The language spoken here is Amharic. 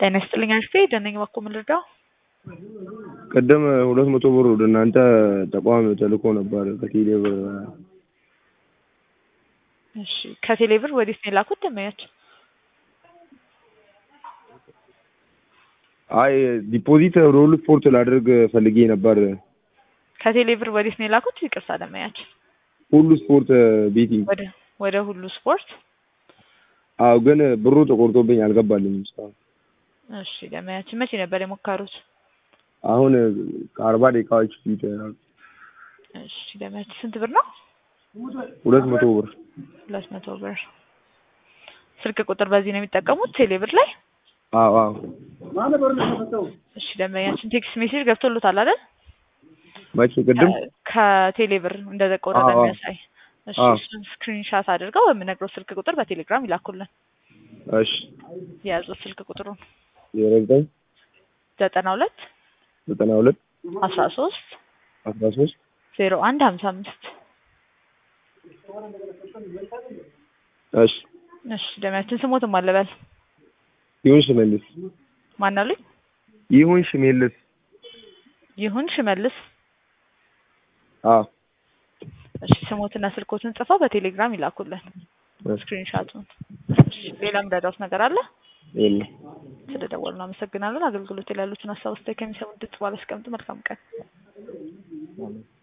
ጤና ይስጥልኝ አሽቴ ደነኝ ባኮ ምን ልርዳው? ቅድም ሁለት መቶ ብር ወደ እናንተ ተቋም ተልኮ ነበር ከቴሌ ብር። እሺ ከቴሌ ብር ወዴት ነው የላኩት ደንበኛችን? አይ ዲፖዚት ሮል ስፖርት ላደርግ ፈልጌ ነበር። ከቴሌ ብር ወዴት ነው የላኩት? ይቅርታ ደንበኛችን። ሁሉ ስፖርት ቤቲንግ። ወደ ወደ ሁሉ ስፖርት። አዎ ግን ብሩ ተቆርጦብኝ አልገባልኝም እስካሁን። እሺ ደንበኛችን መቼ ነበር የሞከሩት? አሁን ከአርባ ደቂቃዎች ፊት እሺ ደንበኛችን ስንት ብር ነው? ሁለት መቶ ብር። ሁለት መቶ ብር። ስልክ ቁጥር በዚህ ነው የሚጠቀሙት ቴሌ ብር ላይ? አዎ አዎ። እሺ ደንበኛችን ቴክስት ሜሴጅ ገብቶሎታል አይደል? መቼ ቅድም? ከቴሌ ብር እንደተቆረጠ አዎ፣ አዎ። የሚያሳይ እሺ አዎ። እሱን ስክሪንሻት አድርገው በምነግረው ስልክ ቁጥር በቴሌግራም ይላኩልን። እሺ የያዙት ስልክ ቁጥሩን ዜሮ ዘጠኝ ዘጠና ሁለት ዘጠና ሁለት አስራ ሶስት አስራ ሶስት ዜሮ አንድ ሀምሳ አምስት እሺ እሺ ደሚያችን ስሞትም አለበል ይሁን ሽመልስ ማን አሉኝ? ይሁን ሽመልስ ይሁን ሽመልስ። አዎ እሺ ስሞትና ስልኮትን ጽፈው በቴሌግራም ይላኩልን እሺ ስክሪንሻቱን። እሺ ሌላ ምረዳውት ነገር አለ? የለም ስለደወሉ አመሰግናለን። አገልግሎት ላይ ያሉትን ሀሳብ አስተያየት ከሚሰሙ ድምጽ ባለ አስቀምጡ። መልካም ቀን።